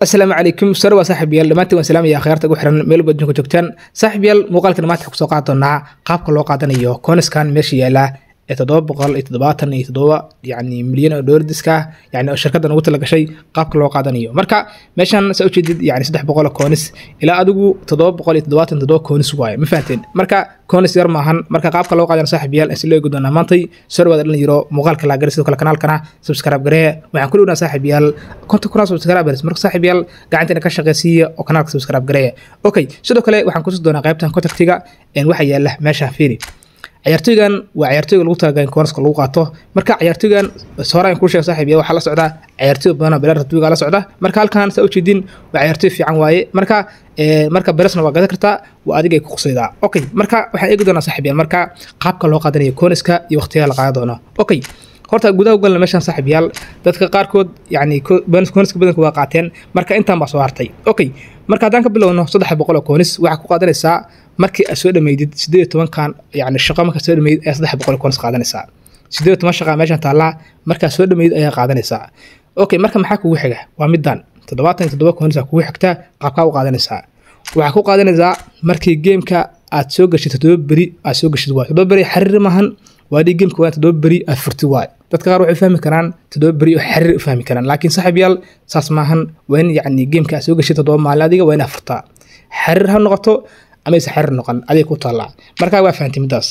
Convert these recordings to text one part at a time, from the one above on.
asalaamu calaykum sare waa saaxib yaal dhammaantiin waan salaamaya akhyaarta ugu xiran meel walba adduunka joogtaan saaxib yaal muuqaalka dhammaanta kusoo qaadi doonaa qaabka loo qaadanayo kooniskan meesha yaala ee toddoba boqol iyo toddobaatan iyo toddoba yacni milyan oo doolar diska ah yacni oo shirkaddan ugu talagashay qaabka loo qaadanayo marka meeshan saa ujeedid yacni saddex boqol oo koonis ilaa adigu toddoba boqol iyo toddobaatan toddoba koonis waaye ma fahanteen marka koonis yar maahan marka qaabka loo qaadanayo saaxib yaal isla eegi doonaa maantay soo dhawaada dhalin yaro muuqaalka laa gari sidoo kale kanaalkana subscribe garee waxaan ku dhiwnaa saaxib yaal konta kuna subscribers marka saaxib yaal gacanteena ka shaqaysiiya oo kanaalka subscribe garee okay sidoo kale waxaan kusi doonaa qaybtan contactiga waxa yaala meesha fiiri ciyaartoygan waa ciyaartoyga lagu talagalay in koonaska lagu qaato marka ciyaartoygan hore aan kuu sheego saaxiib ya waxaa la socdaa ciyaartoy badan oo belar ratbiga la socda marka halkan saa ujeedin waa ciyaartoy fiican waaye marka marka beresna waa gadan kartaa waa adiga ay ku qusaydaa okay marka waxaan eegi doonaa saaxiib yaal marka qaabka loo qaadanayo kooniska iyo waqtiyaha la qaadan doono okay horta gudaha ugalna meeshan saaxiib yaal dadka qaarkood yacni kooniska badanka waa qaateen marka intaan baa soo hartay okay marka haddaan ka bilowno saddex boqol oo koonis waxaa ku qaadanaysaa markii aad soo dhameydid sideed iyo tobankan yacni shaqo markaad soo dhameydid ayaa saddex boqol oo koonis qaadanaysaa sideed iyo toban shaqa meeshan taallaa markaad soo dhameydid ayaa qaadanaysaa okay marka maxaa kugu xiga waa middan toddobaatan iyo toddoba koonis aa kugu xigtaa qaabkaa u qaadanaysaa waxaa ku qaadanaysaa markii geemka aad soo gashid toddoba beri aad soo gashid waay toddoba beri xariir maahan waa dhii geemka waa toddoba beri aad furti waay dadka qaar waxay fahmi karaan toddoba beri oo xariir u fahmi karaan laakiin saaxiib yaal saas maahan waa in yacni geemka aad soo gashid toddoba maalin adiga waa inaad furtaa xariir ha noqoto ama aysan xariir noqon adiga ku taallaa markaa waa fahantay middaas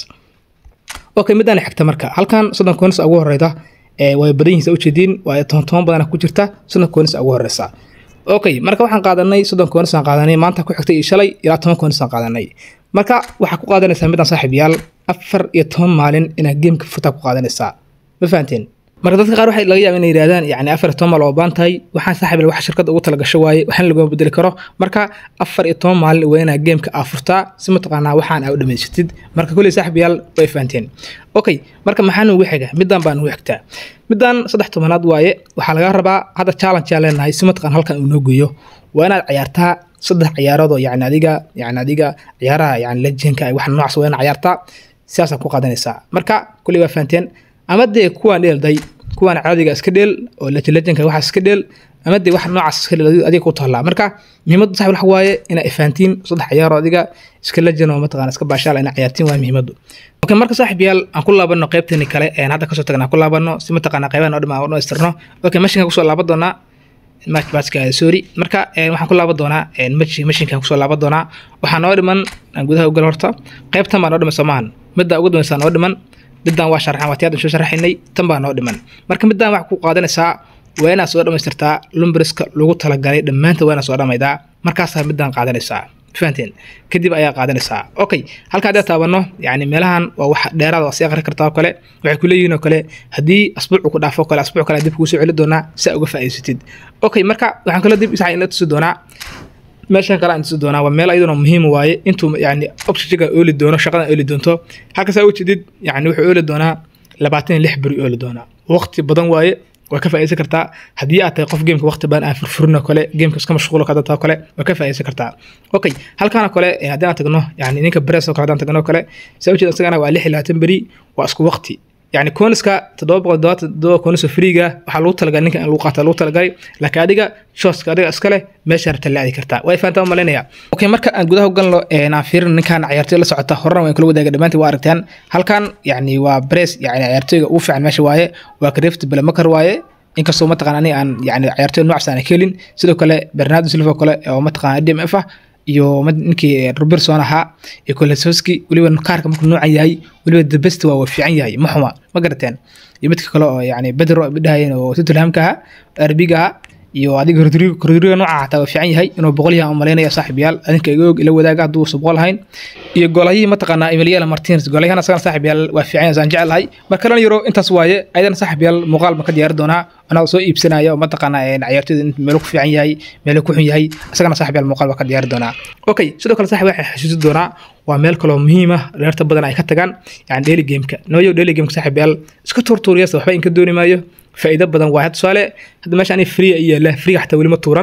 okay middaan xigta marka halkan soddon koonis ugu horeyda way badan yihiin ujeediin waa toban toban badana ku jirta soddon koonis ugu horeysa okay marka waxaan qaadanay soddon koonis aan qaadanay maanta ku xigtay iyo shalay ilaa toban koonis aan qaadanay marka waxaa ku qaadanaysaa midaan saaxiib yaal afar iyo toban maalin inaad geemka furtaa ku qaadanaysaa ma fahanteen marka dadka qaar waxay laga yaaba inay yidhahdaan yacni afar iyo toban maal oo baan tahay waxaan saaxiib wax shirkadda ugu talagasho waaye waxaan laguma bedeli karo marka afar iyo toban maalin waa inaad geemka aa furtaa si mataqaanaa waxaan aa u dhamaysatid marka kulley saaxiib yaal way fahanteen okay marka maxaa nugu xiga middan baa nugu xigtaa middan saddex tobanaad waaye waxaa laga rabaa hadda challenge aa leenahay si mataqaan halkan uu noo geeyo waa inaad ciyaartaa saddex ciyaarood oo yacni adiga yacni adiga ciyaaraha yacni lejenka wax noocaas waa inaad ciyaartaa sidaasaa ku qaadanaysaa marka kulley waa fahanteen ama dee kuwaan dheelday kuwaan caadiga iska dheel oo lejenka waxaas iska dheel ama dee wax noocaas iska dheel adiga ku taallaa marka muhiimaddu saxib wax waaye inaa ifaantiin saddex ciyaaro adiga iska lejen oo mataqana iska baashaala inaa ciyaartiin waa muhiimaddu okay marka saaxib yaal aan ku laabano qaybteeni kale een hadda kasoo tagna aan ku laabano si mataqana qaybaha noo dhima noo istirno okay mashinka kusoo laaban doonaa matchbaska sorry marka waxaan ku laaban doonaa mashinkan kusoo laaban doonaa waxaa noo dhiman aan gudaha ugal horta qaybtan baa noo dhiman soomahan midda ugu dambaysaa noo dhiman middan waa sharxan waa tiyaadan soo sharxaynay tan baa noo dhiman marka middan waxaa ku qaadanaysaa waa inaad soo dhammaystirtaa lumbriska lagu talagalay dhammaanta waa inaad soo dhammaydaa markaasaa middan qaadanaysaa fahanteen kadib ayaa qaadanaysaa okay halka haddii taabano yacni meelahan waa wax dheeraad waa sii aqri kartaa oo kale waxay ku leeyihiin oo kale haddii asbuucu ku dhaafo kale asbuuc kale dib kugu soo celi doonaa si aa uga faa'iidsatid okay marka waxaan kaloo dib isaxa ina tusi doonaa meeshan kale aan tusi doonaa waa meel ayaduna muhiim waaye intuu yacni oxygenka ooli doono shaqadan ooli doonto halkasaa ujeedid yacni wuxuu ooli doonaa labaatan iyo lix beri ooli doonaa waqti badan waaye waa ka faa'iidaysan kartaa haddii aad tahay qof geemka waqti badan aan furfurin oo kale geemka iska mashquulo ka dadta oo kale waa ka faa'iidaysan kartaa okay halkaan oo kale haddii aan tagno yani ninka beres oo kale haddaan tagno oo kale saa ujeeda isagana waa lix iyo labaatan beri waa isku waqti يعني كونسكا تدوب قدوات دو كونس فريغا waxaa lagu talagalay ninka in lagu qaato lagu talagalay laakiin adiga shooska adiga iska leh meesha rabta la aadi kartaa way fahantaa malinaya okay marka aan gudaha u galno aan fiirin ninkan ciyaartoy la socota horena waan kula wadaaga dhamaantii waa aragtaan halkan yani waa press yani ciyaartoyga ugu fiican meesha waaye waa Creft Blamakar waaye inkastoo mataqaan aniga aan yani ciyaartoy noocaas aan helin sidoo kale Bernardo Silva kale oo mataqaan DMF ah iyo ninkii robertson ahaa iyo kolesowski weliba kaarka markuu noocan yahay weliba the best waa fiican yahay ma xuma ma garateen iyo midka kale oo yani bedro dhahayeen oo tottenhamka ahaa arbiga ahaa iyo adiga rodrigo rodrigo nooca xataa waa fiican yahay inuu boqol yahay malaynaya saaxib yaal adinka iga og ila wadaaga hadduu uusan boqol ahayn iyo golayihii mataqaanaa emiliana martinez golayahan asagana saaxib yaal waa fiican yahay saan jecelahay marka lan yaro intaas waaye ayadana saaxib yaal muuqaal ma ka diyaari doonaa anaa soo iibsanaya oo mataqaanaa ciyaartoyda meelu ku fiican yahay meelu ku xun yahay asagana saaxib yaal muuqaal baa ka diyaari doonaa okay sidoo kale saaxib waxay xasuusi doonaa waa meel kaloo muhiim ah dheerta badan ay ka tagaan yani daily gameka nooyo daily gameka saaxib yaal iska tuurtuuriyasa waxba inka dooni maayo faa'iido badan waa tusaale hadda meesha ani free ay yaala free xataa weli ma tuuran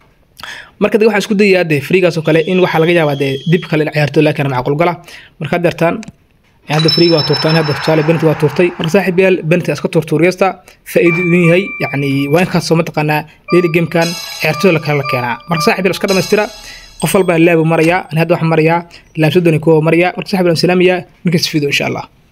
marka waxaan isku dayayaa dee freegaas oo kale in waxaa laga yaabaa dee dib kale in ciyaarto laakiin macquul gala marka deertaan hadda friiga waa tuurtaa hadda tusaale benti waa tuurtay marka saaxiib yaal benti iska tuurtuuriyasta faa'iido idin yahay yacni waa in kaasoo mataqaanaa daily gamekan ciyaartooda la kala keenaa marka saaxiib yaal iska dhamaystira qof walbaa laabu marayaa ani hadda waxaan marayaa laam soddon iyo kuwa marayaa marka saaxiib yaal salaamaya ninkaas fiido insha allah